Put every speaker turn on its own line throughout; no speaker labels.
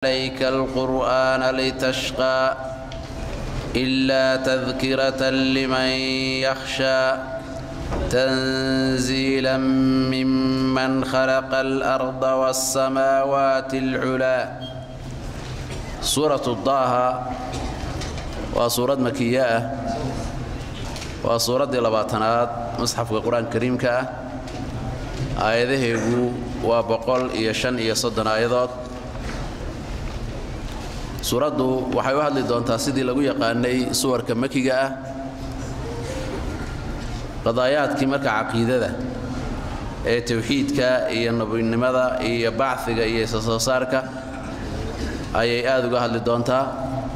عليك القرآن لتشقى إلا تذكرة لمن يخشى تنزيلا ممن خلق الأرض والسماوات العلا سورة الضاها وسورة مكية وسورة لباتنات مصحف القرآن الكريم كأ آياته وبقول إيشان إيصدن آيادات suuraddu waxay u hadli doontaa sidii lagu yaqaanay suwarka makiga ah qadaayaadkii marka caqiidada ee tawxiidka iyo nabinimada iyo bacfiga iyo isasoo saarka ayay aad uga hadli doontaa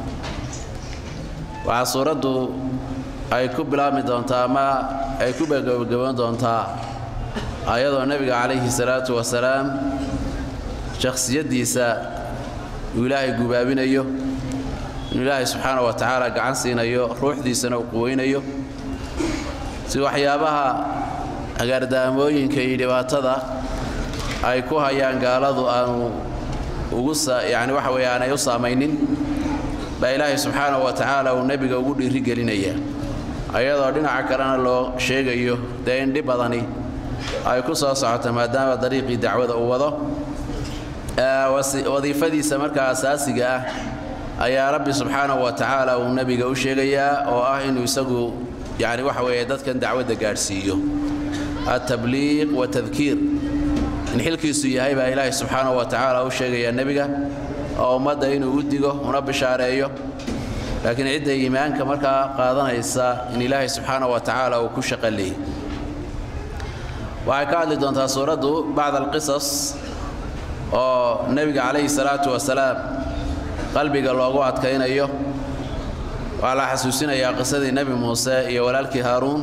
waxaa suuraddu ay ku bilaabmi doontaa ama ay ku gabagaboon doontaa ayadoo nebiga calayhi salaatu wasalaam shakhsiyaddiisa uu ilaahay gubaabinayo inuu ilaahay subxaana wa tacaala gacan siinayo ruuxdiisana uu quweynayo si waxyaabaha agaardaamooyinka iyo dhibaatada ay ku hayaan gaaladu aanu ugu yani waxa weeye aanay u saamaynin baa ilaahay subxaana wa tacaala uu nebiga ugu dhiirigelinaya ayadoo dhinaca kalena loo sheegayo dee in dhib badani ay ku soo socoto maadaama dariiqii dacwada uu wado wadiifadiisa markaa asaasiga ah ayaa rabbi subxaanahu wa tacaala uu nebiga u sheegayaa oo ah inuu isagu yani waxa weeye dadkan dacwadda gaadhsiiyo altabliiq watadkiir in xilkiisu yahay baa ilaahay subxaanahu wa tacaala u sheegayaa nebiga oo ummadda inuu u digo una bishaareeyo laakiin cidda iimaanka markaa qaadanaysa in ilaahay subxaanahu wa tacaala uu ku shaqaleeyey waxay ka hadli doontaa suuraddu bacd alqisas oo nebiga calayhi salaatu wasalaam qalbiga loogu adkaynayo waxaa la xasuusinayaa qisadii nebi muuse iyo walaalkii haaruun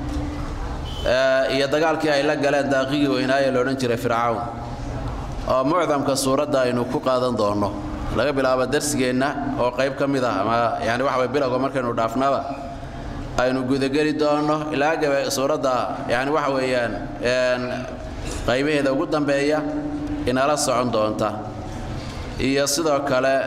iyo dagaalkii ay la galeen daaqigii weynaaye loodhan jiray fircawn oo mucdamka suuradda aynu ku qaadan doonno laga bilaabo darsigeenna oo qayb ka mid ah ama yani waxa way bilowga markaynu dhaafnaba aynu gudageli doonno ilaa gabe suuradda yani waxa weeyaan qaybaheeda ugu dambeeya inala socon doonta iyo sidoo kale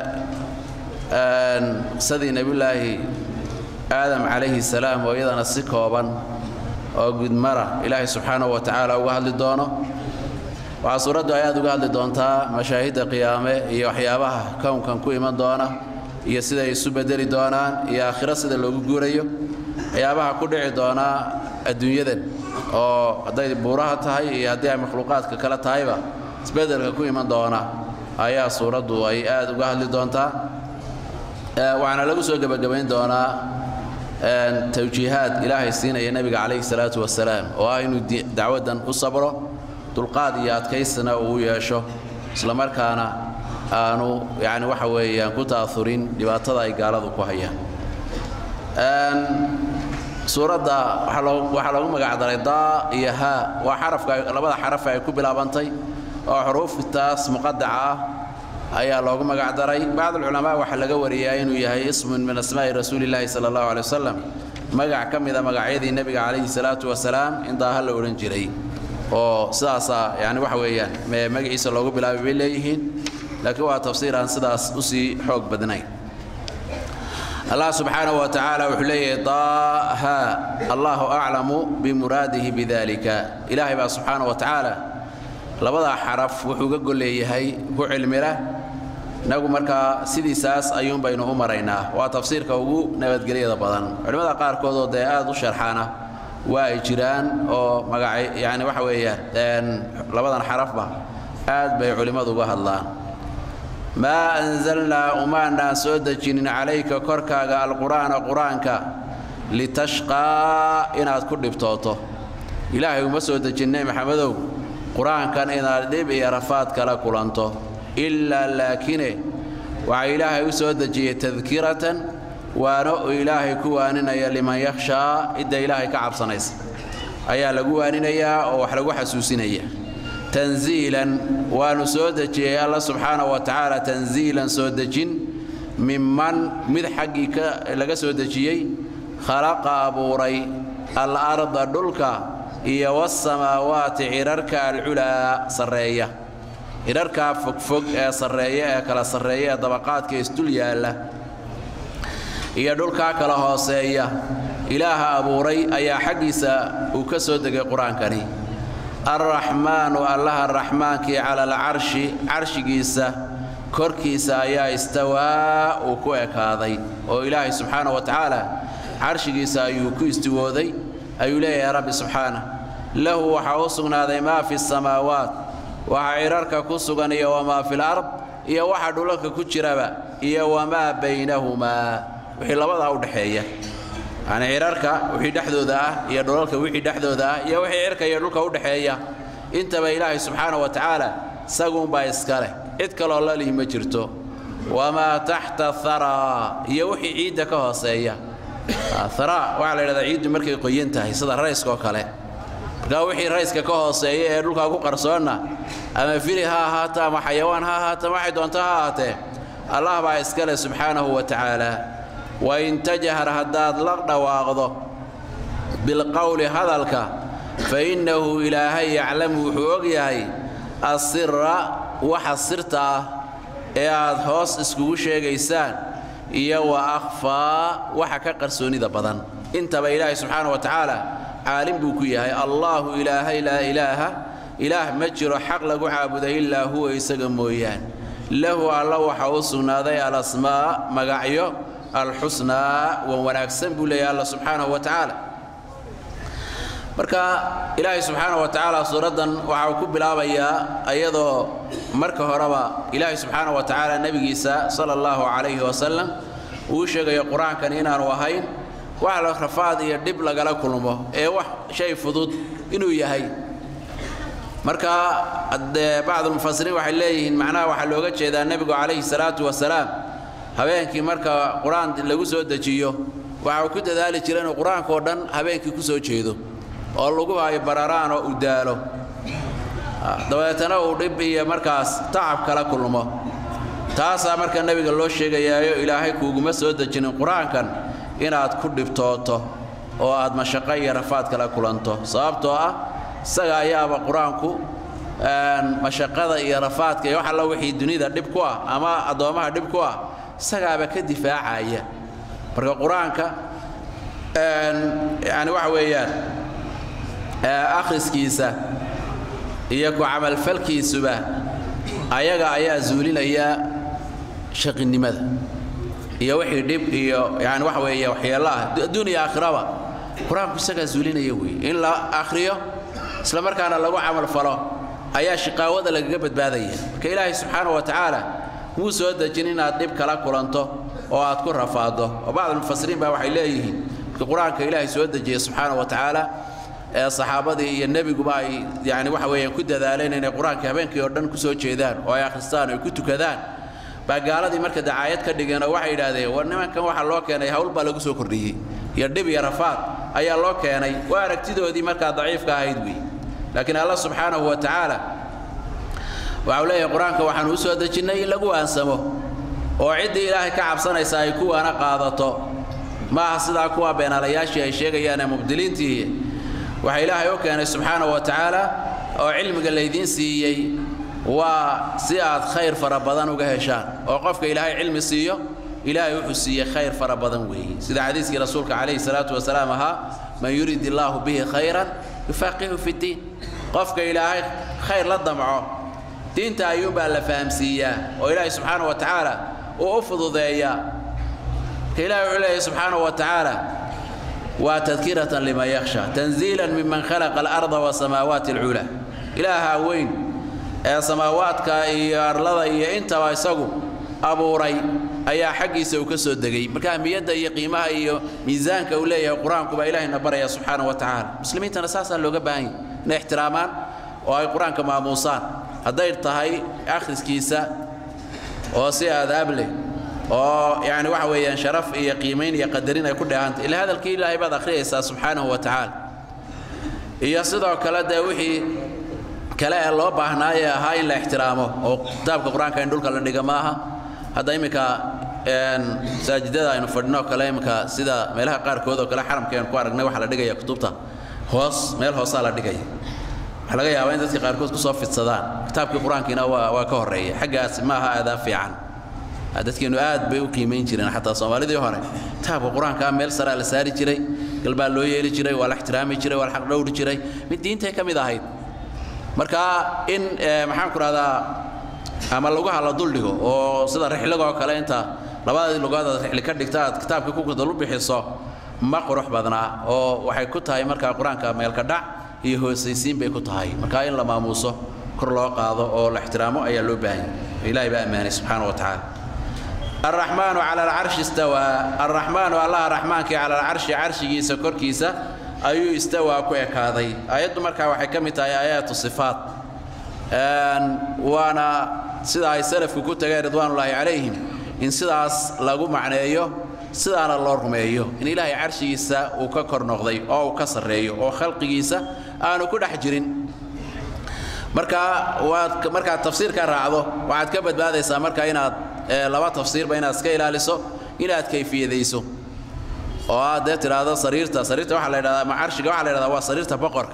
sadii nebiyulaahi aadam calayhi salaam oo iyadana si kooban oo gudmara ilaahay subxaanahu wa tacaala uga hadli doono waxaa suuraddu ay aad uga hadli doontaa mashaahidda qiyaame iyo waxyaabaha kownkan ku iman doona iyo siday isu bedeli doonaan iyo aakhiro sida loogu guurayo waxyaabaha ku dhici doonaa adduunyadan oo hadday buuraha tahay iyo haddii ay makhluuqaadka kale tahayba isbedelka ku iman doona ayaa suuraddu ay aad uga hadli doontaa waxaana lagu soo gebagabayn doonaa tawjiihaad ilaahay siinaya nebiga calayhi salaatu wasalaam oo ah inuu dacwaddan u sabro dulqaad iyo adkaysana uu yeesho islamarkaana aanu yani waxa weeyaan ku ta'aurin dhibaatada ay gaaladu ku hayaan suuradda waxaa loogu magacdaray daa iyo haa waa xarafka labada xaraf ay ku bilaabantay oo xuruuftaas muqadaca ah ayaa loogu magacdaray bacdulculamaa waxaa laga wariyaa inuu yahay ismun min asmaa'i rasuulillaahi sala allahu aley wasalam magac ka mida magacyadii nebiga calayhi salaatu wasalaam in daaha la odhan jiray oo sidaasaa yani waxa weeyaan magaciisa loogu bilaabay bay leeyihiin laakiin waa tafsiir aan sidaas usii xoog badnayn allah subxaanahu wa tacaala wuxuu leeyahay daaha allahu aclamu bimuraadihi bidalika ilaahay baa subxaanahu wa tacaala labadaa xaraf wuxuu ga golleeyahay ku cilmila inagu markaa sidiisaas ayuun baynu u maraynaa waa tafsiirka ugu nabadgelyada badan culimmada qaarkood oo dee aad u sharxaana waa ay jiraan oo magaca yani waxa weeyaan labadan xarafba aad bay culimmadu uga hadlaan maa anzalnaa umaanaan soo dejinin calayka korkaaga alqur'aana qur-aanka litashqaa inaad ku dhibtooto ilaahay uma soo dejin nebi maxamedow qur-aankan inaad dhib iyo rafaad kala kulanto ilaa laakine waxaa ilaahay u soo dejiyey tadkiratan waano uu ilaahay ku waaninaya liman yakhshaa cidda ilaahay ka cabsanaysa ayaa lagu waaninayaa oo wax lagu xasuusinaya tanziilan waanu soo dejiyey alla subxaanahu wa tacaala tanziilan soo dejin miman mid xaggii laga soo dejiyey khalaqa abuuray al-arda dhulka iyo wasamaawaati cirarka alculaa sarreeya hirarkaa fogfog ee sarreeya ee kala sarreeya ee dabaqaadka isdul yaalla iyo dhulkaa kala hooseeya ilaaha abuuray ayaa xaggiisa uu ka soo degay qur-aankani alraxmaanu allaha raxmaankii cala alcarshi carshigiisa korkiisa ayaa istawaa uu ku ekaaday oo ilaahay subxaana wa tacaala carshigiisa ayuu ku istiwooday ayuu leeyahay rabbi subxaana lahu waxaa u sugnaaday maa fi samaawaat waxa cidharka ku sugan iyo wamaa fil ard iyo waxa dhulalka ku jiraba iyo wamaa baynahumaa wixii labadaa u dhexeeya yacni cidharka wixii dhexdooda ah iyo dhulalka wixii dhexdooda ah iyo wixii cirka iyo dhulka u dhexeeya intaba ilaahay subxaana wa tacaala isaguunbaa iska leh cid kaloo la lihi ma jirto wamaa taxta haraa iyo wixii ciidda ka hooseeya haraa waxaa la yidhahdaa ciiddu markay qoyan tahay sida rayska oo kale markaa wixii rayska ka hooseeya ee dhulkaa ku qarsoonna ama fili ha ahaato ama xayawaan ha ahaato waxay doonto ha ahaatee allah baa iska leh subxaanahu wa tacaala wain tajhar haddaad la dhawaaqdo bilqowli hadalka fa innahu ilaahay yaclamu wuxuu og yahay asira waxa sirta ah ee aad hoos iskugu sheegaysaan iyo wa akhfaa waxa ka qarsoonida badan intaba ilaahay subxaana wa tacaala caalim buu ku yahay allaahu ilaahay laa ilaaha ilaah ma jiro xaq lagu caabuda ilaa huwa isaga mooyaan lahu alla waxa u sugnaaday alasmaa magacyo alxusnaa wan wanaagsan buu leeyahay alla subxaanahu wa tacaala marka ilaahay subxaana wa tacaala suuraddan waxa uu ku bilaabayaa iyadoo marka horeba ilaahay subxaana wa tacaala nebigiisa sala allahu calayhi wasalam uu sheegayo qur-aankan inaanu ahayn wax la rafaad iyo dhib lagala kulmo ee wax shay fudud inuu yahay marka dee bacdulmufasiriin waxay leeyihiin macnaha waxaa looga jeedaa nebigu calayhi salaatu wasalaam habeenkii marka qur-aan lagu soo dejiyo waxa uu ku dadaali jira inuu qur-aankao dhan habeenkii ku soo jeedo oo lagu hayo bararaan oo u daalo dabeetana uu dhib iyo markaas tacab kala kulmo taasaa marka nebiga loo sheegayaayo ilaahay kuuguma soo dejinin qur-aankan inaad ku dhibtooto oo aad mashaqo iyo rafaad kala kulanto sababtoo ah isaga ayaaba qur-aanku mashaqada iyo rafaadka iyo wax alla wixii dunida dhib ku ah ama addoommaha dhib ku ah isagaaba ka difaacaya marka qur-aanka yani waxa weeyaan akhriskiisa iyo ku camalfalkiisuba ayaga ayaa zuulinaya shaqinimada iyo wixii dhib iyo yani waxa weeye waxyeello ah adduun iyo aakhiraba qur-aanku isagaa zuulinaya weeye in la akhriyo isla markaana lagu camalfalo ayaa shiqaawada lagaga badbaadaya marka ilaahay subxaana wa tacaala muu soo dejin inaad dhib kala kulanto oo aad ku rafaaddo oo bacdulmufasiriin baa waxay leeyihiin marka qur-aanka ilaahay soo dejiyey subxaana wa tacaala ee saxaabadii iyo nebiguba ay yani waxa weeyaan ku dadaaleen inay qur-aanka habeenkii oo dhan ku soo jeedaan oo ay akhristaan oo ay ku tukadaan baa gaaladii marka dacaayad ka dhigeen oo waxay yidhaahdeen war nimankan waxaa loo keenay hawl baa lagu soo kordhiyey iyo dhib iyo rafaad ayaa loo keenay waa aragtidoodii markaa daciifka ahayd wey laakiin alla subxaanahu wa tacaala waxau leeyahay qur-aanka waxaanu u soo dejinnay in lagu waansamo oo ciddii ilaahay ka cabsanaysa ay kuwaana qaadato ma aha sidaa kuwa beenaalayaashii ay sheegayaan ee mubdiliintii waxa ilaahay u keenay subxaanahu wa tacaala oo cilmiga laydiin siiyey waa si aad khayr fara badan uga heshaan oo qofka ilaahay cilmi siiyo ilaahay wuxuu siiyey khayr fara badan weeye sida xadiiskii rasuulka calayhi salaatu wasalaam ahaa man yurid illaahu bihi khayran yufaqihu fi ddiin qofka ilaahay khayr la damco diinta ayuunbaa la fahamsiiyaa oo ilaahay subxaana wa tacaala uu u fududeeyaa ka ilahay wuxuu leeyahay subxaana wa tacaala waa tadkiratan liman yakhsha tanziilan miman khalaqa alarda wasamaawaati alculaa ilaaha weyn ee samaawaadka iyo arlada iyo intaba isagu abuuray ayaa xaggiisa uu ka soo degay marka ahmiyadda iyo qiimaha iyo miisaanka uu leeyahay qur-aanku baa ilaahayna baraya subxaana wa tacaala muslimiintana saasaa looga baahan yahy inay ixtiraamaan oo ay qur-aanka maamuusaan hadday tahay akhriskiisa oo si aadaab leh oo yani waxa weeyaan sharaf iyo qiimayn iyo qadarin ay ku dheehantay ila hadalkii ilaahay baad akhriyaysaa subxaanahu wa tacaala iyo sidoo kale dee wixii kale ee loo baahnaaye ahaa in la ixtiraamo oo kitaabka qur-aanka in dhulka la dhiga maaha hadda iminka masaajidada aynu fadhino kale iminka sida meelaha qaarkood oo kale xaramka aynu ku aragnay waxaa la dhigaya kutubta hoos meel hoosaa la dhigaya waxaa laga yaabaa in dadka qaarkood ku soo fidsadaan kitaabkii qur-aankiina waa waa ka horreeya xaggaas ma aha aadaa fiican dadkeennu aad bay u qiimayn jireen xataa soomaalidii hore kitaabka qur-aankaa meel saraa la saari jiray galbaa loo yeeli jiray waa la ixtiraami jiray waa la xaq dhowri jiray mid diintay ka mid ahayd marka in maxaan ku rahdaa ama lugaha la duldhigo oo sida rixligoo kale inta labadii lugood aad rixli ka dhigta aad kitaabka ku dul bixiso ma qurux badnaa oo waxay ku tahay markaa qur-aanka meelka dhac iyo hoosaysiin bay ku tahay marka in la maamuuso kor loo qaado oo la ixtiraamo ayaa loo baahan yahay ilaahay baa ammaanay subxaana wa tacaala الرحمن على العرش استوى الرحمن الله رحمن كي على العرش عرشي سكركيسا أيو استوى كويك هذا آيات مركا وحكمت آيات الصفات وانا سيدا اي سلف كنت رضوان الله عليهم إن سيداس لغو معنيه سيدانا الله رميه إن إلهي عرشيسا وككر نغضي أو كسر ريه أو خلقيسا أنا كل حجرين marka waad markaad tafsiirka raacdo waxaad ka badbaadaysaa marka inaad laba tafsiirba inaad iska ilaaliso inaad kayfiyadayso oo aad dee tidhaahdo sariirta sariirta waxaa la yidhahdaa macarshiga waxaa la yidhahdaa waa sariirta boqorka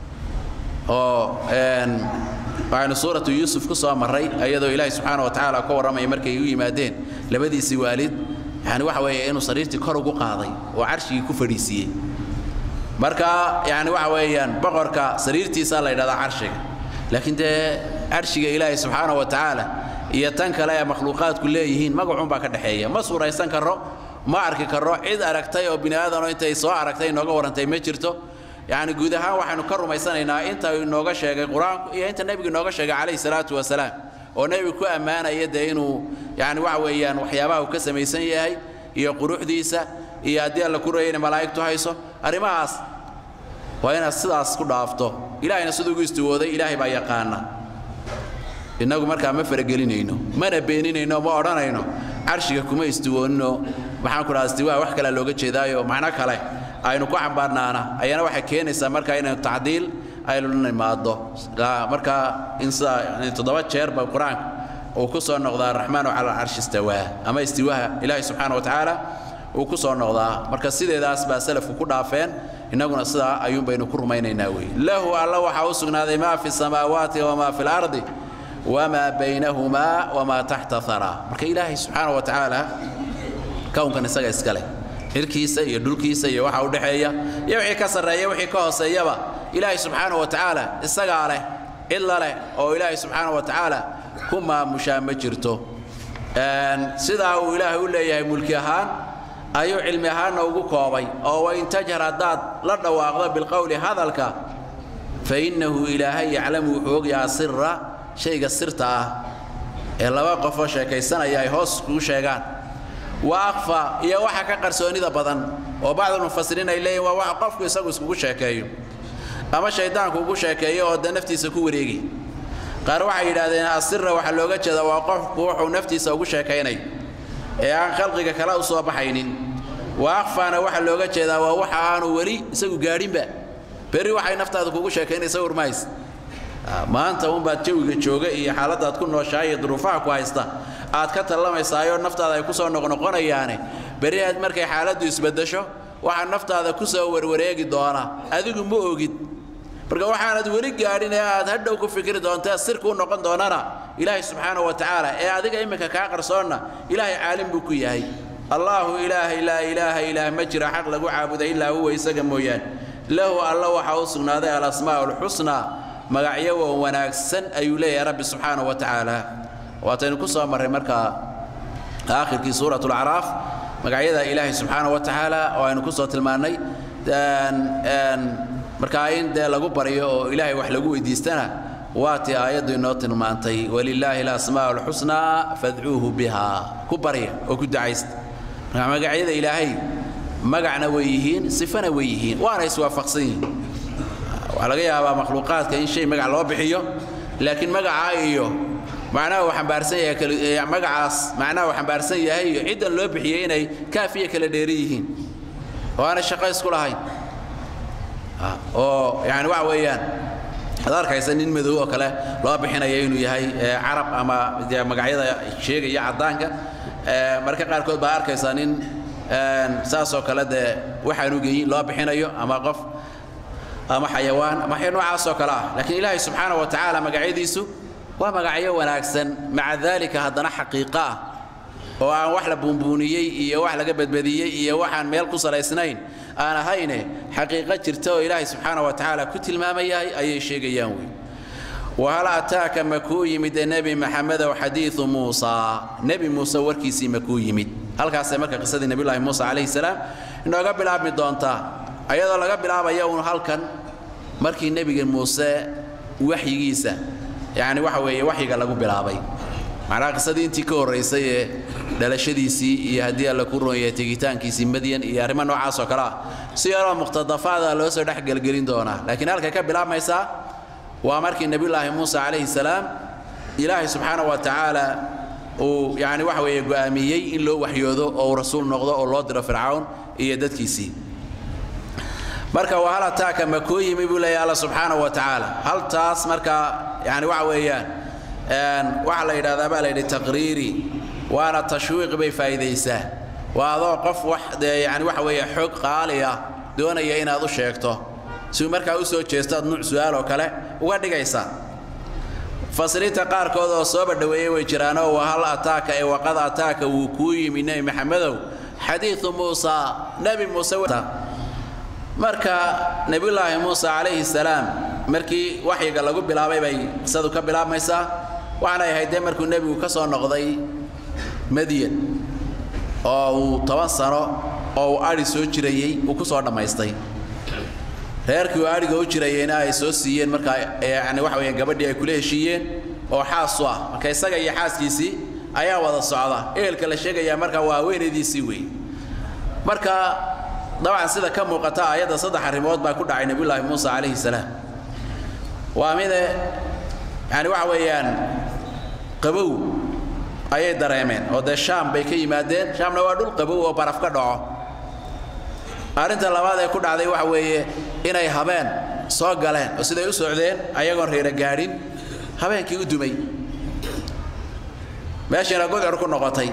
oo waxaynu suuratu yuusuf ku soo marray iyadoo ilaahay subxaana wa tacaala ka warramaya markay u yimaadeen labadiisii waalid yani waxa weeye inuu sariirtii kor ugu qaaday oo carshigii ku fadhiisiiyey marka yani waxa weeyaan boqorka sariirtiisaa la yidhahdaa carshiga laakiin dee carshiga ilaahay subxaana wa tacaala iyo tan kale ee makhluuqaadku leeyihiin magacuunbaa ka dhexeeya ma suuraysan karo ma arki karo cid aragtay oo bini aadanoo intay soo aragtay inooga warrantay ma jirto yacni guud ahaan waxaynu ka rumaysanaynaa inta inooga sheegay qur-aanku iyo inta nebigu inooga sheegay calayhi salaatu wasalaam oo nebigu ku ammaanaya dee inuu yani waxa weeyaan waxyaabaha uu ka samaysan yahay iyo quruxdiisa iyo haddii alla ku reeyayna malaa'igtu hayso arrimahaas waa inaad sidaas ku dhaafto ilaahayna siduu ugu istiwooday ilaahay baa yaqaana innagu markaa ma faragelinayno mana beeninayno ma odhanayno carshiga kuma istiwoonino maxaan ku dhaha istiwaa wax kalea looga jeedaayo macno kale aynu ku cambaarnaana ayana waxay keenaysaa markaa inaynu tacdiil aynu nimaado markaa in sidaa toddoba jeerba qur-aanka uu ku soo noqdaa araxmaanu cala alcarshi istawaa ama istiwaha ilaahay subxaana wa tacaala uu ku soo noqdaa marka sideedaas baa salafku ku dhaafeen innaguna sidaa ayuun baynu ku rumaynaynaa wey lahu alla waxaa u sugnaaday maa fi samaawaati wamaa fi lardi wamaa baynahumaa wamaa taxta haraa marka ilaahay subxaana wa tacaala kownkan isaga iska leh xirkiisa iyo dhulkiisa iyo waxa u dhexeeya iyo wixii ka sarreeya wixii ka hooseeyaba ilaahay subxaana wa tacaala isagaa leh cidla leh oo ilaahay subxaana wa tacaala ku maamushaa ma jirto sidaa uu ilaahay u leeyahay mulki ahaan ayuu cilmi ahaanna ugu koobay oo wain tajhar haddaad la dhawaaqdo bilqowli hadalka fa innahu ilaahay yaclamu wuxuu ogyahaa sira shayga sirta ah ee laba qofoo sheekaysanaya ay hoos kugu sheegaan wa akfa iyo waxa ka qarsoonida badan oo bacdulmufasiriin ay leeyihin waa waxa qofku isagu iskugu sheekeeyo ama shayddaanku ugu sheekeeyo oo dee naftiisa ku wareegi qaar waxay yidhaahdeen asira waxaa looga jeeda waa qofku wuxuu naftiisa ugu sheekaynay ee aan khalqiga kale u soo baxaynin wa akfaana waxaa looga jeedaa waa waxa aanu weli isagu gaadhinba berri waxay naftaada kugu sheekaynaysa urmahays maanta unbaad jawiga jooga iyo xaaladaad ku nooshahay iyo duruufaha ku haysta aad ka tallamaysaayoo naftaada ay ku soo noqnoqonayaane berri aad markay xaaladdu isbeddesho waxaa naftaada ku soo warwareegi doona adigu ma ogid marka waxaanad weli gaadhin ee aad hadhow ku fikri doonta sirkuu noqon doonana ilaahay subxaana wa tacaala ee adiga iminka kaa qarsoonna ilaahay caalim buu ku yahay allaahu ilaahay laa ilaaha ilaah ma jira xaq lagu caabuda ilaa huwa isaga mooyaan lahu alla waxaa u sugnaaday alasmaa alxusnaa magacyo wan wanaagsan ayuu leeyahay rabbi subxaana wa tacaala waataynu ku soo marray markaa aakhirkii suurat lacraaf magacyada ilaahay subxaana wa tacaala oo aynu ku soo tilmaannay markaa in dee lagu baryo oo ilaahay wax lagu weydiistana waa tii aayaddu inoo tilmaantay walilaahi alasmaa alxusnaa fadcuuhu biha ku barya oo ku ducaysta marka magacyada ilaahay magacna way yihiin sifana way yihiin waana iswaafaqsan yihiin waxaa laga yaabaa makhluuqaadka in shay magac loo bixiyo laakiin magacaa iyo macnaha uu xambaarsan yahay magacaas macnaha uu xambaarsan yahay iyo ciddan loo bixiyey inay kaafiya kala dheeri yihiin oo aanay shaqo isku lahayn oo yani waxa weeyaan ad arkaysa nin madow oo kale loo bixinaya inuu yahay carab ama dee magacyada sheegaya caddaanka marka qaarkood baa arkaysaa nin saasoo kale dee waxaanu geyin loo bixinayo ama qof ama xayawaan ama waxya noocaasoo kale ah laakiin ilaahay subxaana wa tacaala magacyadiisu waa magacyo wanaagsan maca daalika haddana xaqiiqo ah oo aan wax la buunbuuniyey iyo wax laga badbadiyey iyo waxaan meel ku salaysnayn aan ahayne xaqiiqo jirta oo ilaahay subxaana wa tacaala ku tilmaamayahay ayay sheegayaan wey wahal ataaka ma kuu yimid nebi maxamedow xadiiu muusaa nebi muuse warkiisii ma kuu yimid halkaasay marka qisadii nebiyulaahi muusa calayhi salaam inooga bilaabmi doontaa ayadoo laga bilaabaya uun halkan markii nebiga muuse waxyigiisa yacni waxa weeye waxyiga lagu bilaabay macnaha qisadii intii ka horraysay ee dhalashadiisii iyo haddii alla ku roonyahay tegitaankiisii madyan iyo arrimo noocaas oo kale ah si yaroo muqtadafaada loo soo dhex gelgelin doonaa laakiin halkay ka bilaabmaysaa waa markii nebiyulaahi muuse calayhi salaam ilaahay subxaana wa tacaala uu yacni waxa weeye go'aamiyey in loo waxyoodo oo uu rasuul noqdo oo loo diro fircawn iyo dadkiisii marka waa hal ataaka ma kuu yimi buu leeyahy alla subxaana wa tacaala haltaas marka yani waxa weeyaan waxaa la yidhahdaa baa la yidhi taqriiri waana tashwiiq bay faa'iidaysaa waa adoo qof wax dee yani waxa weeye xog qaali ah doonaya inaad u sheegto si markaa u soo jeesto aad nuuc su'aal oo kale uga dhigaysaa fasiriinta qaarkood oo sooba dhoweeyey way jiraanoo wa hal ataaka ee waqad ataaka wuu kuu yimi nebi maxamedow xadiidu muusa nebi muuse marka nebiyulaahi muuse calayhi salaam markii waxyiga lagu bilaabay bay qisadu ka bilaabmaysaa waxaanay ahayd dee markuu nebigu ka soo noqday madyan oo uu toban sano oo uu adhi soo jirayey uu ku soo dhammaystay reerkii uu adhiga u jirayeyna ay soo siiyeen markaa yani waxa weeyaan gabadhii ay kula heshiiyeen oo xaas u ah marka isaga iyo xaaskiisii ayaa wada socda ehelka la sheegayaa markaa waa haweenaydiisii weeye marka dabcan sida ka muuqata aayadda saddex arrimood baa ku dhacay nebiyulaahi muuse calayhi salaam waa mide yani waxa weeyaan qabow ayay dareemeen oo dee shaam bay ka yimaadeen shaamna waa dhul qabow oo baraf ka dhaco arrinta labaad ee ku dhacday waxa weeye inay habeen soo galeen oo siday u socdeen ayagoon reera gaadhin habeenkii u dumay meeshiina gudcur ku noqotay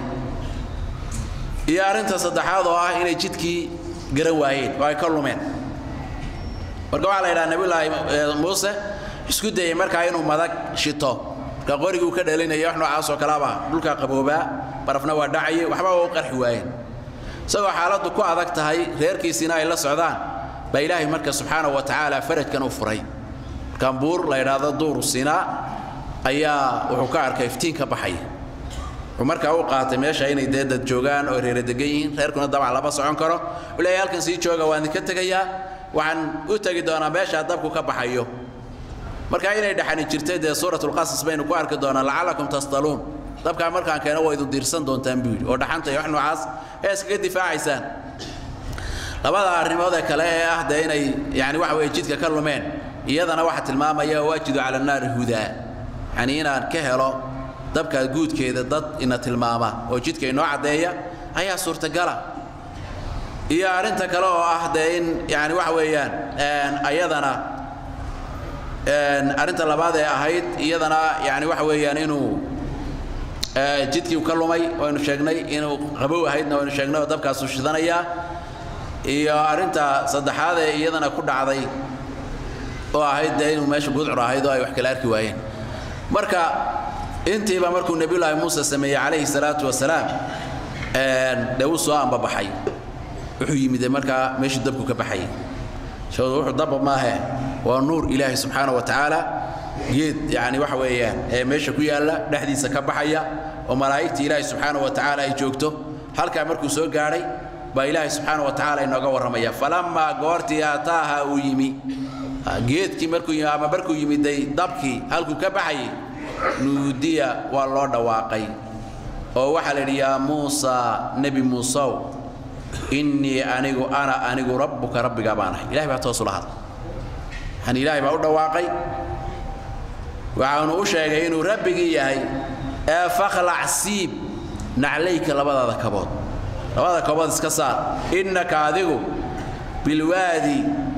iyo arrinta saddexaad oo ah inay jidkii garan waayeen oo ay ka lumeen marka waxaa la yidhaha nebiyulaahi muuse isku dayey markaa inuu madag shito marka qorigii uu ka dhalinaya wax noocaas oo kalaba dhulkaa qaboobaa barafna waa dhacayay waxba waa u qarxi waayeen isagoo xaaladdu ku adag tahay reerkiisiina ay la socdaan baa ilaahay marka subxaanahu wa tacaala farajkan u furay markaan buur la yidhaahdo duuru sinaa ayaa wuxuu ka arkay iftiin ka baxaya wuxuu markaa u qaatay meesha inay dee dad joogaan oo reera degan yihiin reerkuna dabcan lama socon karo u leeyahay halkan sii jooga waan idinka tegayaa waxaan u tegi doonaa meeshaa dabku ka baxayo marka inay dhexani jirtay dee suuratulqasas baynu ku arki doonaa lacallakum tasdaluun dabkaa markaan keeno waa idin diirsan doontaan buu yidhi oo dhaxanta iyo wax noocaas ee iskaga difaacaysaan labada arrimood ee kale ee ah dee inay yani waxa weye jidka ka lumeen iyadana waxaa tilmaamaya waajidu cala naari hudaa yani inaan ka helo dabkaa guudkeeda dad ina tilmaama oo jidka inoo caddeeya ayaa suurtagala iyo arrinta kale oo ah dee in yani waxa weeyaan ayadana arrinta labaad ee ahayd iyadana yani waxa weeyaan inuu jidkii u ka lumay waynu sheegnay inuu qabow ahaydna waynu sheegnay oo dabkaasu shidanayaa iyo arrinta saddexaad ee iyadana ku dhacday oo ahayd dee inuu meesha gudcur ahayd oo ay wax kala arki waayeen marka intiiba markuu nebiyulaahi muuse sameeyey calayhi salaatu wasalaam dee wuu soo ambabaxay wuxuu yimid markaa meeshuu dabku ka baxayay shawda wuxuu dabba maahe waa nuur ilaahi subxaana wa tacaala geed yani waxa weeyaan ee meesha ku yaalla dhexdiisa ka baxaya oo malaa'igtii ilaahi subxaana wa tacaala ay joogto halkaa markuu soo gaadhay baa ilaahi subxaana wa tacaala inooga warramaya falammaa goortii aataaha uu yimi geedkii markuu yimi ama markuu yimiday dabkii halkuu ka baxayay nuudiya waa loo dhawaaqay oo waxaa la yidhi yaa muusa nebi muusow innii anigu ana anigu rabbuka rabbigaa baan ahay ilahay baa toos ula hadla yani ilaahay baa u dhawaaqay waxaanu u sheegay inuu rabbigii yahay ee fakhlac siib naclayka labadaada kabood labada kabood iska saar innaka adigu bilwaadi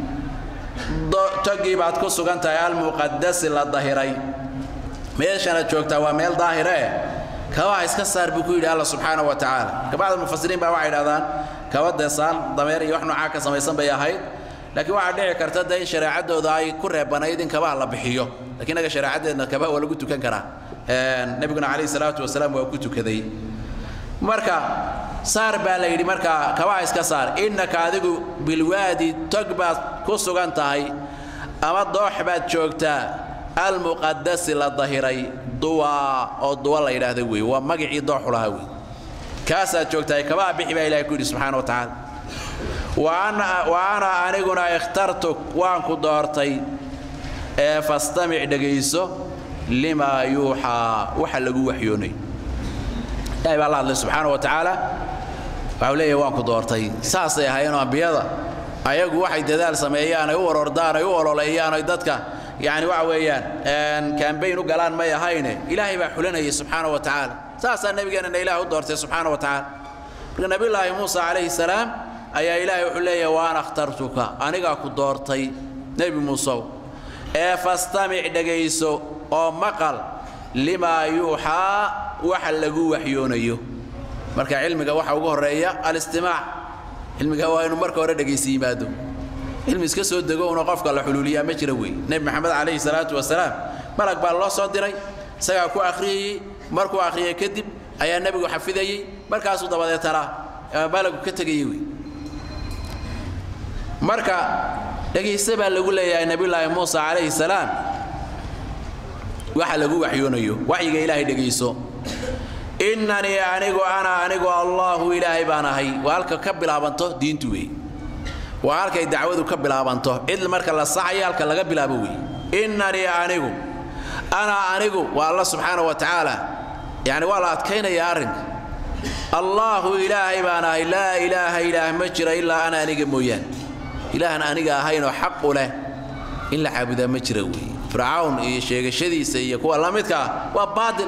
togii baad ku sugan tahay almuqadasi la dahiray meeshanaad joogtaa waa meel daahire eh kabaha iska saar buu ku yidhi alla subxaana wa tacaala kabacda mufasiriin baa waxay idhahdaan kaba dee saan dameer iyo wax noocaa ka samaysan bay ahayd laakiin waxaa dhici karta de in shareecadooda ay ku reebanayd in kabaha la bixiyo lakiin inaga shareecaddeedna kabaha waa lagu tukan karaa nebiguna calayhi salaatu wasalaam waa ku tukaday marka saar baa la yidhi markaa kabaha iska saar innaka adigu bilwaadi tog baad ku sugan tahay ama doox baad joogtaa almuqadasi la dahiray duwa oo duwa la yidhaahda wey waa magacii dooxu lahaa wey kaasaad joogtahay kabaha bixi baa ilahay ku yidhi subxaana wa tacaala wa ana aniguna ikhtartuk waan ku doortay ee fastamic dhegayso limaa yuuxaa waxa lagu waxyoonay ilahay baa la hadlay subxaana wa tacaala waxau leeyahay waan ku doortay saasay ahaayeenoo ambiyada ayagu waxay dadaal sameeyaan ay u warordaan ay u ololeeyaan ay dadka yani waxa weeyaan kambayn u galaan may ahayne ilaahay baa xulanayay subxaana wa tacaala saasaa nebigeenana ilaah u doortay subxaana wa tacaala marka nabiyullaahi muusa calayhi salaam ayaa ilaahay wuxuu leeyahay waan akhtartuka anigaa ku doortay nebi muusow ee fastamic dhegayso oo maqal limaa yuuxaa waxa lagu waxyoonayo marka cilmiga waxa ugu horeeya alistimaac cilmiga waa inuu marka hore dhegaysi yimaado cilmi iska soo dego una qofka la xuluuliyaa ma jira wey nebi maxamed calayhi salaatu wasalaam malag baa loo soo diray isagaa ku akhriyayey markuu akhriyay kadib ayaa nebigu xafidayey markaasuu dabadeetana malagu ka tegayey wey marka dhegayse baa lagu leeyahay nebiyullaahi muusa calayhi salaam waxa lagu waxyoonayo waxyiga ilaahay dhegayso innanii anigu ana anigu allaahu ilaahay baan ahay waa halka ka bilaabanto diintu wey waa halkay dacwadu ka bilaabanto cid marka la saxayo halka laga bilaabo wey innanii anigu ana anigu waa alla subxaana wa tacaala yani waa la adkaynaya arrinka allaahu ilaahay baan ahay laa ilaaha ilaah ma jira ilaa ana aniga mooyaan ilaahan aniga ahaynoo xaq u leh in la caabudaa ma jira wey fircawn iyo sheegashadiisa iyo kuwa la midka ah waa baatil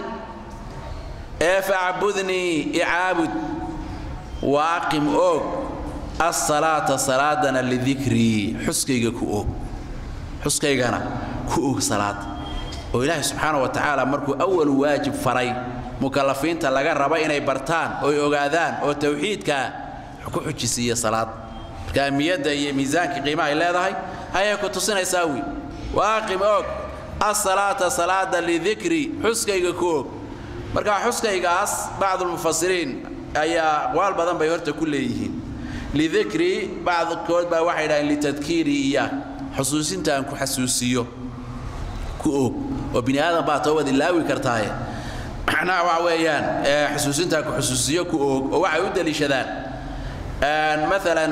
ee facbudnii icaabud wa aqim oog asalaata salaadana lidikrii xuskayga ku oog xuskaygana ku oog salaad oo ilaahay subxaana wa tacaala markuu awalu waajib faray mukalafiinta laga raba inay bartaan oy ogaadaan oo tawxiidkaa ku xujisiiya salaad marka ahmiyadda iyo miisaanka qiimaha ay leedahay ayay ku tusinaysaa wiil waaqim og asalaata salaada lidikri xuskayga ku og marka xuskaygaas bacdulmufasiriin ayaa aqwaal badan bay horta ku leeyihiin lidikri bacdkood baa waxay dhahdeen litadkiiri iya xusuusinta aan ku xasuusiyo ku og oo bini aadan baa toobad ilaawi kartaaye macnaha waxa weeyaan xusuusinta aan ku xusuusiyo ku og oo waxay u deliishadaan maalan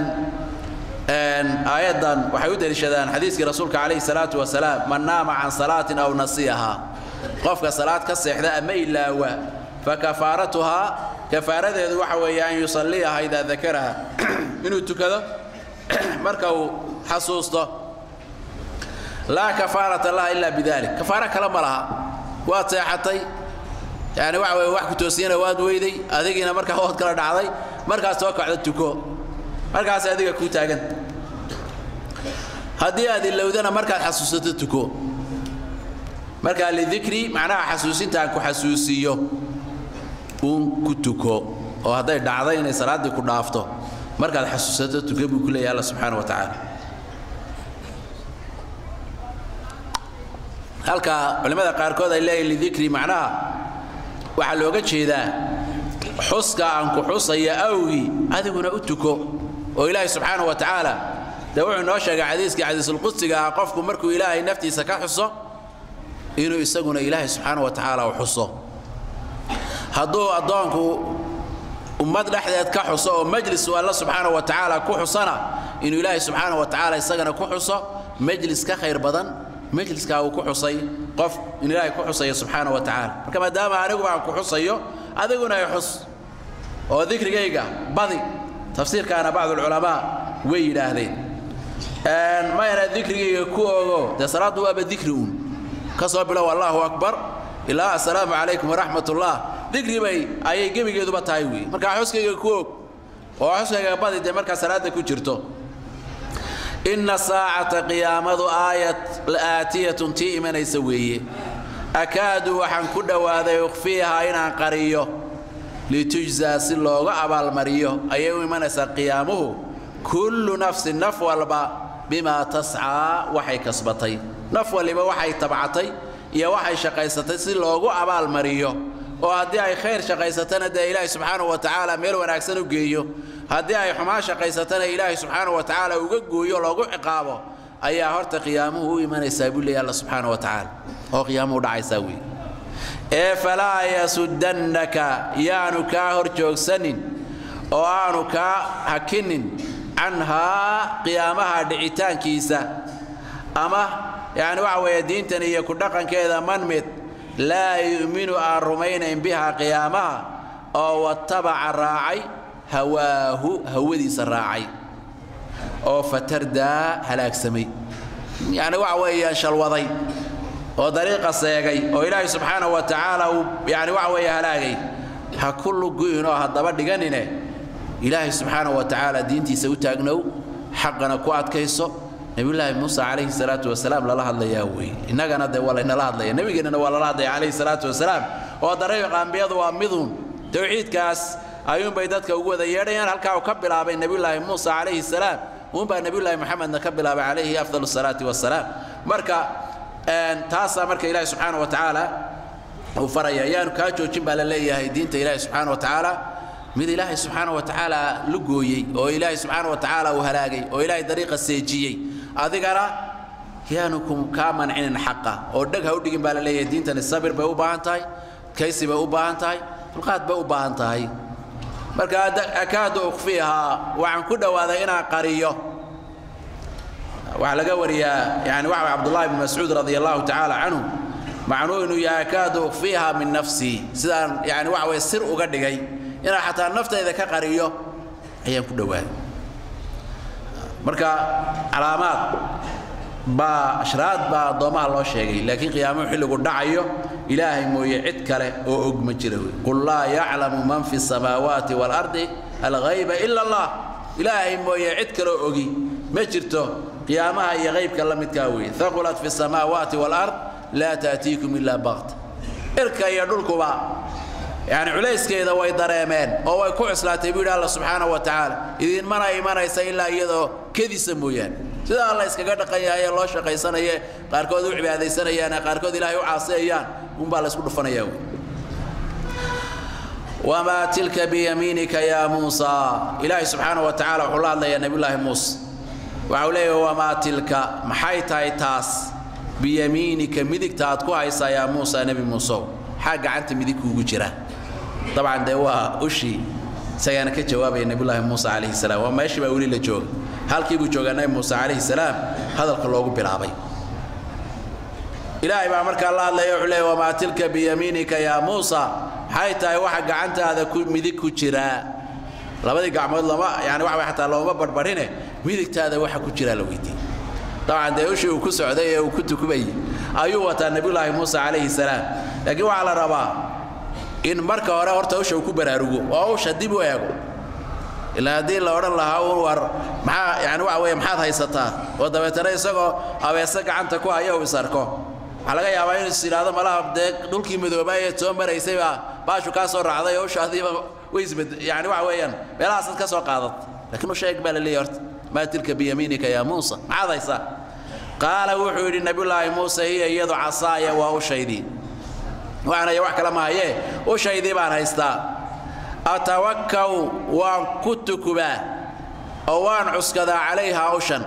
aayaddan waxay u deliishadaan xadiiskii rasuulka calayhi salaatu wasalaam man naama can salaatin aw nasiyahaa qofka salaad ka seexda ama ilaawa fakafaaratuhaa kafaaradeedu waxa weeye an yusalliyaha idaa dakaraha inuu tukado marka uu xasuusto laa kafaarata laha ilaa bidalik kafaaro kale ma laha waad seexatay yani waxa weye wax ku toosiyana waad weyday adigiina markaa waad kala dhacday markaas soo kacdo tuko markaas adiga kuu taagan haddii aad ilowdana markaad xasuusato tuko markaa lidikri macnaha xasuusinta aan ku xasuusiiyo uun ku tuko oo hadday dhacday inay salaaddii ku dhaafto markaad xasuusato tuko buu ku leeyahay alla subxaana wa tacaala halka culimmada qaarkood ay leeyihin lidikri macnaha waxaa looga jeedaa xuska aan ku xusaya awgii adiguna u tuko oo ilaahay subxaana wa tacaala dee wuxuu inoo sheegay xadiiskii xadiisulqudsiga ah qofku markuu ilaahay naftiisa ka xuso inuu isaguna ilaahay subxaana wa tacaala u xuso hadduu addoonku ummad dhexdeed ka xuso oo majlis uu alla subxaana wa tacaala ku xusana inuu ilaahay subxaana wa tacaala isagana ku xuso majlis ka khayr badan majliskaa uu ku xusay qof in ilaahay ku xusayo subxaana wa tacaala marka maadaama anigu aan ku xusayo adiguna ay xus oo dikrigayga badi tafsiirkaana bacdulculamaa way yidhaahdeen mayna dikrigayga ku ogo dee salaaddu waaba dikri uun ka soo bilow allahu akbar ilaa assalaamu calaykum waraxmat ullah dikri bay ayay gebigeeduba tahay wey markaa xuskayga ku og oo xuskayga badi dee markaa salaadda ku jirto inna saacata qiyaamadu aayat aatiyatun tii imanaysa weeye akaadu waxaan ku dhowaaday ukhfiihaa inaan qariyo litujzaa si looga abaalmariyo ayay u imanaysaa qiyaamuhu kullu nafsin naf walba bimaa tascaa waxay kasbatay naf waliba waxay tabcatay iyo waxay shaqaysatay si loogu abaalmariyo oo haddii ay khayr shaqaysatana dee ilaahay subxaanahu wa tacaala meel wanaagsan u geeyo haddii ay xumaan shaqaysatana ilaahay subxaanahu wa tacaala uga gooyo loogu ciqaabo ayaa horta qiyaamuhu u imanaysaa buu leeya alla subxaana wa tacaala oo qiyaamuhu dhacaysaa wey ee falaa yasuddannaka yaanu kaa hor joogsanin oo aanu kaa hakinin canhaa qiyaamaha dhicitaankiisa ama yacni waxa weeye diintan iyo ku dhaqankeeda man mid laa yu'minu aan rumaynayn bihaa qiyaamaha oo watabaca raacay hawaahu hawadiisa raacay oo fatardaa halaagsamay yacni waxa weeyaan shalwaday oo dariiqa seegay oo ilaahay subxaanahu wa tacaala uu yani waxa weeye halaagay ha ku lugu'inoo haddaba dhiganine ilaahay subxaanahu wa tacaala diintiisa u taagnow xaqana ku adkayso nebiyullaahi muuse calayhi salaatu wasalaam lala hadlayaa weeye innagana dee waa laynala hadlaya nebigeennana waa lala hadlaya calayhi salaatu wasalaam oo dariiqa ambiyadu waa midun towxiidkaas ayuunbay dadka ugu wada yeedhayaan halkaa uu ka bilaabay nebiyullaahi muuse calayhi salaam uunbaa nebiyullaahi moxamedna ka bilaabay calayhi afdal salaati wasalaam marka taasaa marka ilaahi subxaana wa tacaala uu faraya ayaanu kaa joojin baa la leeyahay diinta ilaahi subxaana wa tacaala mid ilaahay subxaana wa tacaala la gooyey oo ilaahay subxaana wa tacaala uu halaagay oo ilaahay dariiqa seejiyey adigana yaanu kaa mancinin xaqa oo dheg ha u dhigin baa la leeyahay diintani sabir bay u baahan tahay kaysi bay u baahan tahay dulqaad bay u baahan tahay marka akaadu ukfiihaa waxaan ku dhowaaday inaan qariyo waxaa laga wariyaa yani waxa cabdullahi bn mascuud radi allahu tacaala canhu macnuu inuu yahay akaadu ukfiiha min nafsii sidaan yani waxa weye sir uga dhigay inaan xataa naftayda ka qariyo ayaan ku dhowaaday marka calaamaad baa ashraad baa addoommaha loo sheegay laakiin qiyaamuhu xilligu dhacayo ilaahay mooye cid kale oo og ma jira wey qul laa yaclamu man fi samaawaati waalardi alghayba ila allah ilaahay mooye cid kale oo ogi ma jirto qiyaamaha iyo qaybka la midkaa weeye haqulat fi samaawaati waalard laa taatiikum ilaa baqta irka iyo dhulkuba yani culayskeeda way dareemeen oo way ku cuslaatay buu yidhi alla subxaana wa tacaala idinmana imanaysa ilaa iyadoo kedisa mooyaane sida alla iskaga dhaqan yahay ee loo shaqaysanaye qaarkood u cibaadaysanayaane qaarkood ilaahay u caasiyayaan unbaa la isku dhufanaya wey wamaa tilka biyamiinika yaa muusa ilaahay subxaana wa tacaala wuxuu la hadlayaa nebiyullaahi muuse waxa uu leeyahay wamaa tilka maxay tahay taas biyamiinika midigta aad ku haysaa yaa muusa nebi muusow maxaa gacanta midig kuugu jira dabcan dee waa ushii isagaana ka jawaabaya nebiyullaahi muuse calayhi salaam waa meeshii baa weli la jooga halkii buu joogaa nebi muuse calayhi salaam hadalka loogu bilaabay ilaahay baa markaa la hadlaya wuxuu leeyahy wamaa tilka biyamiinika yaa muusa maxay tahay waxa gacantaada ku midig ku jiraa labadii gacmood lama yani waxa xataa looma barbarine midigtaada waxa ku jiraa la weydiiyey dabcan dee ushii uu ku socday ee uu ku tukubayay ayuu wataa nebiyullaahi muuse calayhi salaam laakiin waxaa la rabaa in marka hore horta usha uu ku baraarugo oo usha dib u eego ilaa haddii la odhan lahaa un war maxaa yani waxa weeye maxaad haysataa oo dabeetana isagoo abeese gacanta ku haya uu isarko waxaa laga yaabaa inuu is yidhaahdo malaha dee dhulkii madoobaayee soo maraysay baa baashu kaa soo raacday oo ushaadiiba way isbed yani waxa weeyaan meelahaasaad ka soo qaadat laakiin usha eeg baa la leeyahy horta maa tilka biyamiinika yaa muusa maxaad haysaa qaala wuxuu yidhi nebiyullaahi muuse hiya iyadu casaaya waa ushaydii waxaanaya wax kale mahayee ushaydii baan haystaa atawakkaw waan ku tukubaa oo waan cuskadaa calayhaa ushan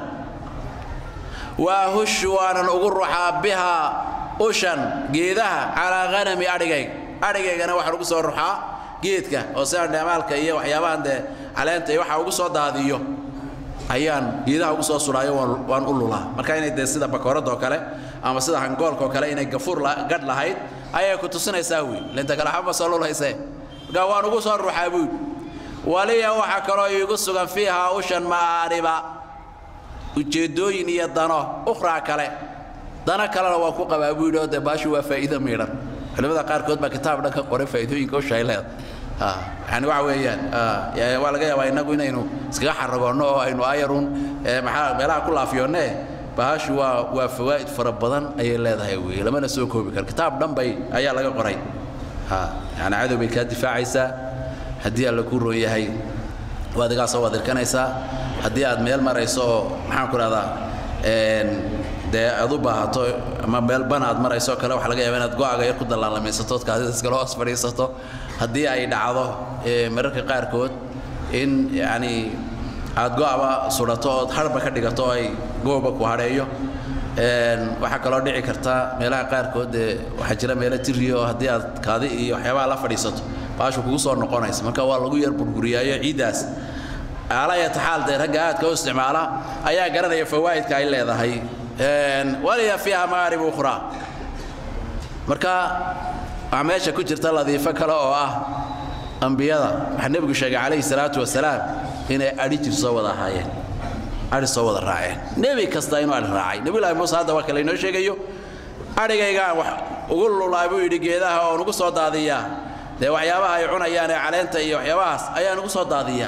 waa hushu waanan ugu ruxaa bihaa ushan geedaha calaa hanami adhigayga adhigaygana waxaan ugu soo ruxaa geedka oo sidaan dheemaalka iyo waxyaabahan dee caleenta iyo waxa ugu soo daadiyo ayaan geedaha ugu soo suraayo waan u lulaa marka inay dee sida bakooradoo kale ama sida hangoolkaoo kale inay gafuur gadh lahayd ayay ku tusinaysaa wey linta kale xama soo lulhaysee markaa waan ugu soo ruxaa buud waliya waxaa kaloo iigu sugan fiihaa ushan ma'aariba ujeeddooyin iyo dano ukhraa kale dano kalena waan ku qabaa buu yidhi oo dee baashu waa faa'iido miidhan culimmada qaarkood baa kitaab dhan ka qoray faa'iidooyinka usha ay leedahay yani waxa weeyaan waa laga yaabaa innagu inaynu iskaga xaragoonno oo aynu ayarun maxaa meelaha ku laafiyoonne bahashu waa waa fawaa'id fara badan ayay leedahay weeye lamana soo koobi karo kitaab dhan bay ayaa laga qoray yani cadow bay kaa difaacaysaa haddii alla kuu roon yahay waad igaasoo waad irkanaysaa haddii aad meel marayso oo maxaan ku rahdaa dee aad u baahato ama meel bana aad marayso kale waxaa laga yaaba inaad go-aaga yar ku dallaalamaysatood kaadida iskala hoos fadhiisato haddii ay dhacdo mararka qaarkood in yacni aad go-aba sudhato ood harba ka dhigato oo ay gooba ku hadheeyo waxaa kaloo dhici karta meelaha qaarkood dee waxaa jira meelo tiriya oo haddii aad kaadi iyo waxyaabaha la fadhiisato baashu kugu soo noqonaysa marka waa lagu yar burburiyaayo ciiddaas aalayata xaal dee ragga aadka u isticmaala ayaa garanaya fawaa'idka ay leedahay waliya fiiha maarib ukhraa marka waxaa meesha ku jirta ladiifo kale oo ah ambiyada waxaa nebigu sheegay calayhi salaatu wasalaam inay adhi jir soo wada ahaayeen adhi soo wada raaceen nebi kasta inuu adhi raacay nebiyullaahi muuse hadda waa kale inoo sheegayo adhigaygaan wax ugu lulaa buu yidhi geedaha oo nugu soo daadiyaa dee waxyaabaha ay cunayaan ee caleenta iyo waxyaabahaas ayaa nugu soo daadiyaa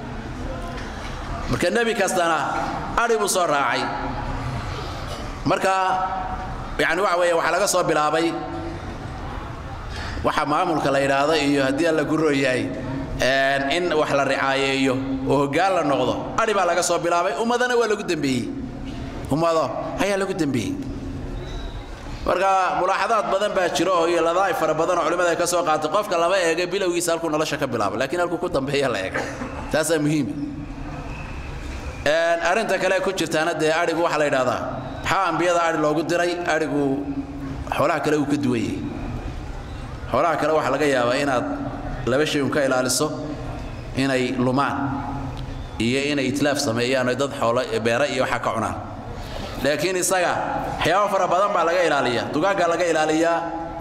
marka nebi kastana adhi buu soo raacay marka yani waxa weeye waxaa laga soo bilaabay waxa maamulka la yidhaahdo iyo haddii alla ku rooyahay in wax la ricaayeeyo oo hoggaan la noqdo adhi baa laga soo bilaabay ummadana waa lagu dembeeyey ummado ayaa lagu dembeeyey marka mulaaxadaad badan baa jiro oo iyo ladaa'if fara badan oo culimmada ay ka soo qaatay qofka lama eega bilowgiisa halkuu nolosha ka bilaabo laakiin halkuu ku dambeeya la eega taasaa muhiima arrinta kale ku jirtaana dee adhigu waxaa la yidhahdaa maxaa ambiyada adhi loogu diray adhigu xoolaha kale uu ka duwan yahay xoolaha kale waxaa laga yaabaa inaad laba shay un ka ilaaliso inay lumaan iyo inay itlaaf sameeyaan oo dad xoolo beera iyo waxaa ka cunaan laakiin isaga waxyaabo fara badan baa laga ilaaliyaa dugaaggaa laga ilaaliyaa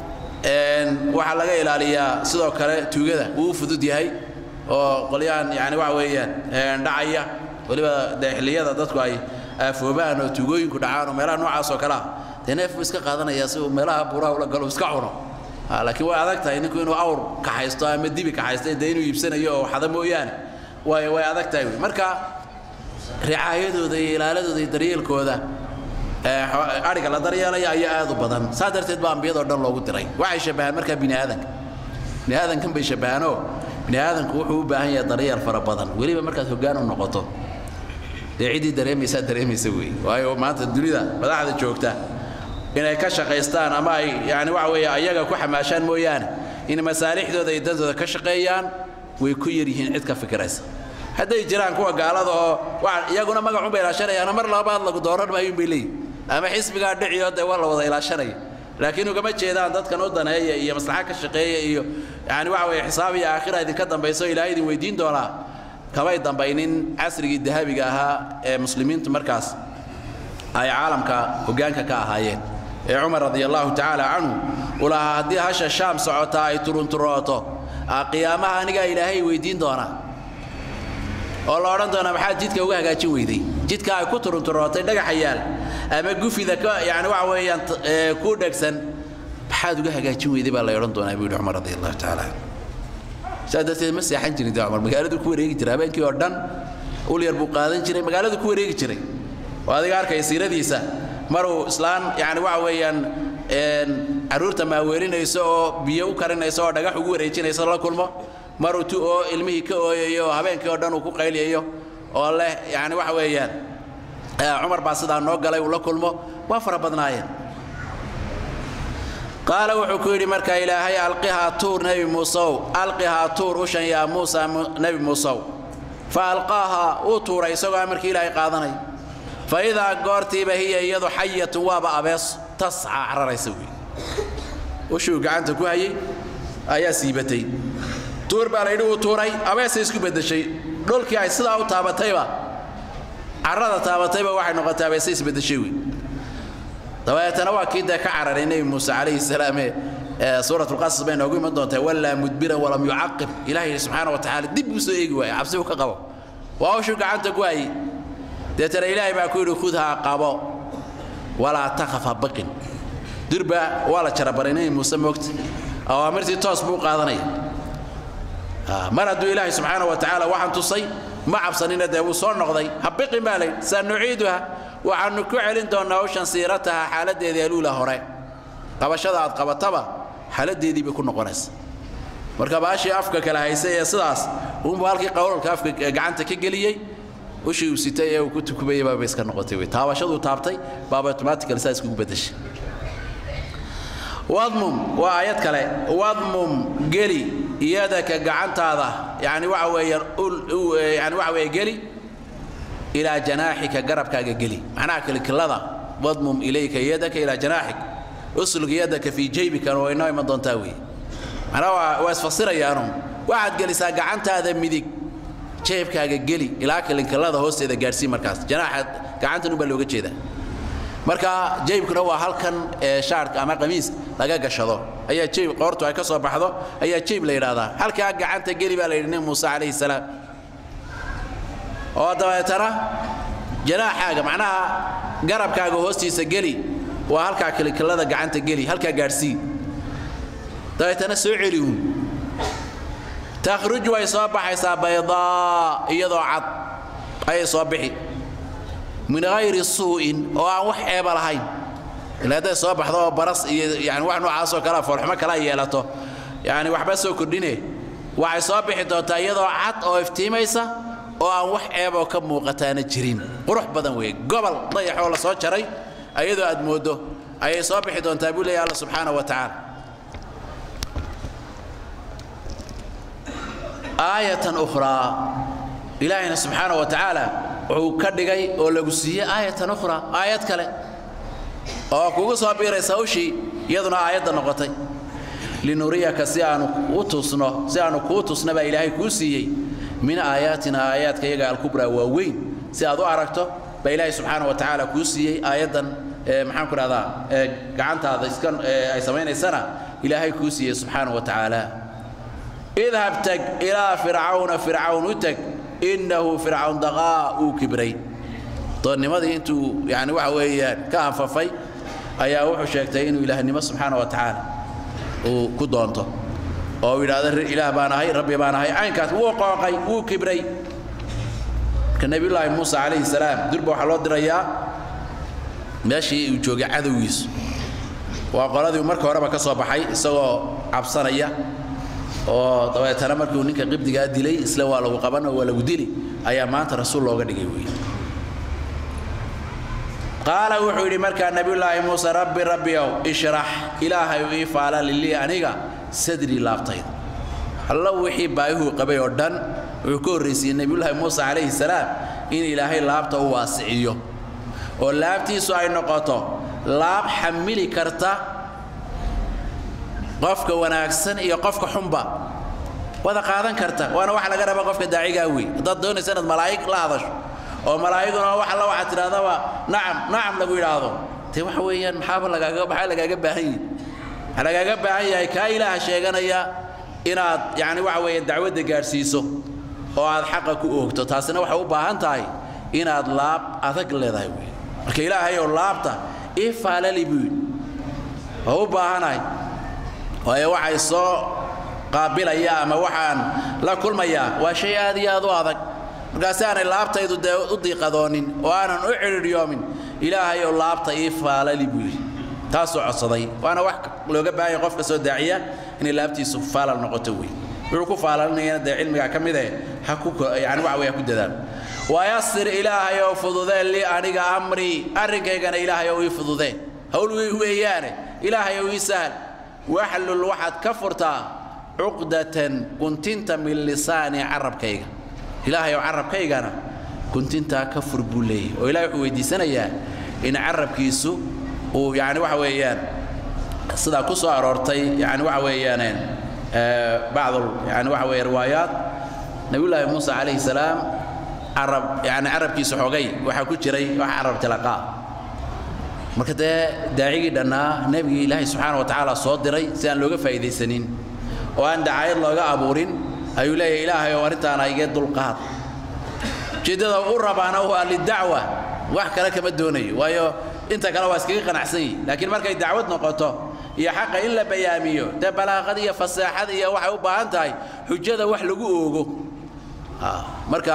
waxaa laga ilaaliyaa sidoo kale tuugada wuu u fudud yahay oo qolyahan yani waxa weeyaan dhacaya weliba dee xilliyada dadku ay aafoobaan oo tuugooyinku dhacaan oo meelaha noocaas oo kale ah dee neef buu iska qaadanaya si uu meelaha buuraha ula galo iska cuno laakiin way adag tahay ninku inuu awr kaxaysto ama dibi kaxaysto dee inuu iibsanayo oo xada mooyaane way way adag tahay wey marka ricaayadooda iyo ilaaladooda iyo daryeelkooda adhiga la daryeelaya ayaa aad u badan saa darteed baa ambiyadoo dhan loogu diray waxay shabbahaan markaa bini aadanka bini aadankan bay shabbahaanoo bini aadanku wuxuu u baahan yahay daryeel fara badan weliba markaad hoggaan u noqoto dee ciddii dareemaysaa dareemaysa wey waayo maanta dunida madaxda joogta inay ka shaqaystaan ama ay yani waxa weeye ayaga ku xamaashaan mooyaane in masaalixdooda iyo dantooda ka shaqeeyaan way ku yar yihiin cid ka fikiraysa hadday jiraan kuwa gaalada oo iyaguna magacun bay ilaashanayaano mar labaad lagu dooran maayun bay leeyihin ama xisbigaa dhiciyo dee waa la wada ilaashanaya laakiin ugama jeedaan dadkan u daneeya iyo maslaxa ka shaqeeya iyo yani waxa weeye xisaab iyo aakhira idinka dambayso ilaahay idin weydiin doonaa kamay dambaynin casrigii dahabiga ahaa ee muslimiintu markaas ay caalamka hoggaanka ka ahaayeen ee cumar radi allahu tacaala canhu uu lahaa haddii hasha shaam socotaa ay turunturooto qiyaamaha anigaa ilaahay weydiin doonaa oo la odhan doonaa maxaad jidka uga hagaajin weyday jidka ay ku turunturootay dhagaxa yaal ama gufida ka yani waxa weeyaan ku dhegsan maxaad uga hagaajin weyday baa la odhan doonaa buu yidhi cumar radi allahu tacaala saa darteed ma seexan jirin dee cumar magaaladu ku wareegi jiray habeenkii oo dhan ul yar buu qaadan jiray magaaladu ku wareegi jiray oo adiga arkaya siiradiisa maruu islaan yani waxa weeyaan carruurta maaweelinayso oo biyo u karinayso oo dhagax ugu wareejinayso la kulmo maruu tu oo ilmihii ka ooyayo oo habeenkii oo dhan uu ku qayliyayo oo leh yani waxa weeyaan cumar baa sidaa noo galay uu la kulmo waa fara badnaayeen qaala wuxuu ku yidhi marka ilaahay alqihaa tuur nebi muusew alqihaa tuur ushan yaa muusa nebi muusew fa alqaaha wuu tuuray isagoo amarkii ilaahay qaadanay fa idaa goortiiba hiya iyadu xayatun waaba abees tasca cararaysa wey ushuu gacanta ku hayay ayaa siibatay tuur baa layidhi wuu tuuray abeesay isku beddeshay dhulkii ay sidaa u taabatayba carrada taabatayba waxay noqotay abeesay isbeddeshay wey dabeetana waa kii dee ka cararay nebi muuse calayhi salaam ee suurat lqasas bay noogu iman doontaa wallaa mudbiran walam yucaqib ilaahay subxaana wa tacaala dib buu soo eegi waaya cabsi uu ka qabo waa ushuu gacanta ku hayay deetana ilaahay baa ku yidhi khudhaa qabo walaa takhaf ha baqin dirba waa la jarabaray nebi muuse moogta awaamirtii toos buu qaadanaya mar hadduu ilaahay subxaana wa tacaala waxaan tusay ma cabsanina dee wuu soo noqday ha biqin baa layidhi sanuciiduha waxaannu ku celin doonnaa hawshan siirataha xaaladdeedii aluula hore qabashada aad qabataba xaaladdeedii bay ku noqonaysa marka baashii afka kala haysay ee sidaas uunbuu halkii qowlalka afka gacanta ka geliyey ushii uu sitay ee uu ku tukubayay baaba iska noqotay wey taabashaduu taabtay baaba automatical saa iskugu bedeshay wadmum waa aayad kale wadmum geli yadaka gacantaada yani waxa weeyaan yani waxa weeye geli ilaa janaaxika garabkaaga geli macnaha kilkilada wadmum ilayka yadaka ilaa janaaxik uslug yadaka fii jaybikana waa inoo iman doontaa weeye macnaha waa waa isfasirayaanu waxaad gelisaa gacantaada midig jeebkaaga geli ilaa kilinkilada hoosteeda gaadhsii markaas janaaxa gacantan ubaa looga jeedaa marka jeybkuna waa halkan ee shaarka ama qamiis laga gashado ayaa jeyb qoortu ay ka soo baxdo ayaa jeyb la yidhaahdaa halkaa gacanta geli baa la yidhi nebi muuse calayhi salaam oo dabeetana janaaxaaga macnaha garabkaaga hoostiisa geli waa halkaa kilikilada gacanta geli halkaa gaadhsii dabeetana soo celi uun takhruj way soo baxaysaa baydaa iyadoo cad ayay soo bixi min hayri suu'in oo aan wax eeba lahayn ila hadday soo baxdo oo baras iyo yani wax noocaasoo kalea foolxumo kala yeelato yani waxba soo kordhine waxay soo bixi doontaa iyadoo cad oo iftiimaysa oo aan wax eeboo ka muuqataana jirin qurux badan weeye gobol dayax oo la soo jaray iyadoo aad mooddo ayay soo bixi doontaa buu leeyahy alla subxaana wa tacaala aayatan ukhraa ilaahayna subxaana wa tacaala wuxuu ka dhigay oo lagu siiyey aayatan ukhraa aayad kale oo kugu soo biiraysa ushii iyaduna aayadda noqotay linuriyaka si aanu u tusno si aanu kuu tusna baa ilaahay kuu siiyey min aayaatina aayaadka iyaga alkubraa waa weyn si aad u aragto baa ilaahay subxaana wa tacaala kuu siiyey aayaddan maxaan ku dhahdaa gacantaada iska ay samaynaysana ilaahay kuu siiyey subxaana wa tacaala idhab tag ilaa fircawna fircawn u tag innahu fircawn daqaa uu kibray doonnimadii intuu yani waxa weeyaan ka anfafay ayaa wuxuu sheegtay inuu ilaahnimo subxaana wa tacaala uu ku doonto oo uu yidhahdo ilaah baan ahay rabbi baan ahay caynkaas wuu qooqay wuu kibray marka nebiyullaahi muuse calayhi salaam durba waxaa loo dirayaa meeshii uu joogay cadowgiisu waa qoladii marka horeba ka soo baxay isagoo cabsanaya oo dabeetana markuu ninka qibdigaa dilay isla waa lagu qaban oo waa lagu dili ayaa maanta rasuul looga dhigay weeye qaala wuxuu yidhi markaa nebiyullaahi muuse rabbi rabbiow ishrax ilaahay ii faala lilii aniga sadrii laabtayda allo wixii baayuhuu qabay oo dhan wuxuu ka horraysiyey nebiyullaahi muuse calayhi salaam in ilaahay laabta u waasiciyo oo laabtiisu ay noqoto laab xamili karta qofka wanaagsan iyo qofka xunba wada qaadan karta waana waxa laga raba qofka daacigaa wey haddaad doonaysa inaad malaa'ig la hadasho oo malaa'iguna wax alla waxaad tidhahdaba nacam nacam lagu yidhaahdo dee waxa weeyaan maxaaba lagaaga maxaa lagaaga baahan yahay waxaa lagaaga baahan yahay kaa ilaaha sheeganaya inaad yacni waxa weeye dacwadda gaadhsiiso oo aad xaqa ku oogto taasina waxay u baahan tahay inaad laab adag leedahay wey marka ilaahay oo laabta ii faalali buu yidhi waa u baahanahay waayo waxay soo qaabilaya ama waxaan la kulmayaa waa shay aad iyo aad u adag markaasi aanay laabtaydu dee u diiqadoonin oo aanan u cidhiidhyoomin ilaahay oo laabta ii faalali buu yidhi taasuu codsaday waana wax looga baahanya qofka soo daaciya inay laabtiisu faalal noqoto wey wuxuu ku faalalinayana dee cilmigaa ka mid eh ha ku yani waxa wey ha ku dadaalo wayasir ilaahay oo fududee li aniga amrii arrinkaygana ilaahay oo ii fududee hawl weeyaane ilaahay oo ii sahal waxlul waxaad ka furtaa cuqdatan guntinta min lisaani carabkayga ilaahay oo carabkaygana guntintaa ka fur buu leeyahy oo ilahay wuxuu weydiisanayaa in carabkiisu uu yani waxa weeyaan sidaa ku soo aroortay yani waxa weeyaan bacd yani waxa weeye riwaayaat nabiyullaahi muuse calayhi salaam carab yani carabkiisa xogay waxaa ku jiray wax carab tilaqaa marka dee daacigii dhannaa nebigii ilaahay subxaana wa tacaala soo diray si aan looga faa'iidaysanin oo aan dacaayad looga abuurin ayuu leeyahay ilaahay oo arrintaana igee dulqaad ujeeddada u rabaana waa lidacwa wax kale kama doonayo waayo inta kale waa iskaga qanacsan yihi laakiin markay dacwad noqoto iyo xaqa in la bayaamiyo dee balaaqad iyo fasaaxad iyo waxay u baahan tahay xujada wax lagu oogo marka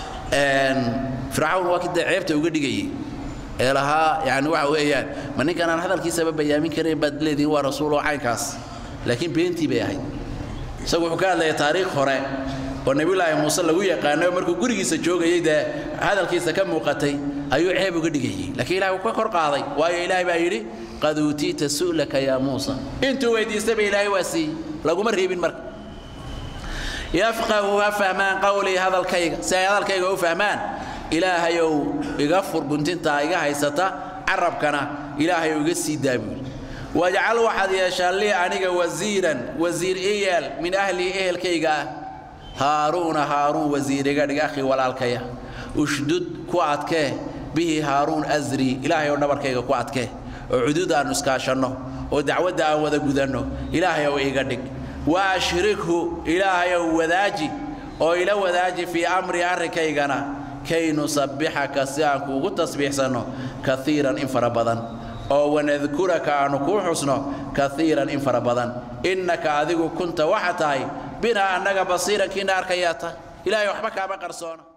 fircawn waa kidee ceebta uga dhigayay ee lahaa yani waxa weeyaan ma ninkan aan hadalkiisaba bayaamin karayn baad leedihin waa rasuul oo caynkaas laakiin beentii bay ahayd isagu wuxuu ka hadlaya taariikh hore oo nebiyullaahi muuse lagu yaqaano markuu gurigiisa joogayay dee hadalkiisa ka muuqatay ayuu ceeb uga dhigayay laakiin ilahay wuu ka kor qaaday waayo ilaahay baa yidhi qad uutiita su'laka yaa muusa intuu weydiistayba ilaahay waa siiyey laguma reebin marka yafqahu ha fahmaan qawlii hadalkayga si ay hadalkayga u fahmaan ilaahayow iga fur guntintaa iga haysata carabkana ilaahay iga sii daabuul wajcal waxaad yeeshaa lii aniga wasiiran wasiir ii yeel min ahlii ehelkayga ah haaruuna haaruun wasiir iga dhig akhi walaalkaya ushdud ku adkee bihi haaruun asrii ilaahay oo dhabarkayga ku adkee oo cuduud aannu iskaashanno oo dacwadda aan wada gudanno ilaahay ow iga dhig wa ashrikhu ilaahayow wadaaji oo ila wadaaji fii amri arrinkaygana kay nusabbixaka si aan kuugu tasbiixsanno kaiiran in fara badan oo wanadkuraka aannu kuu xusno kaiiran in fara badan innaka adigu kunta waxa tahay binaa annaga basiiran kiina arkayaa tahay ilaahay waxba kaama qarsoona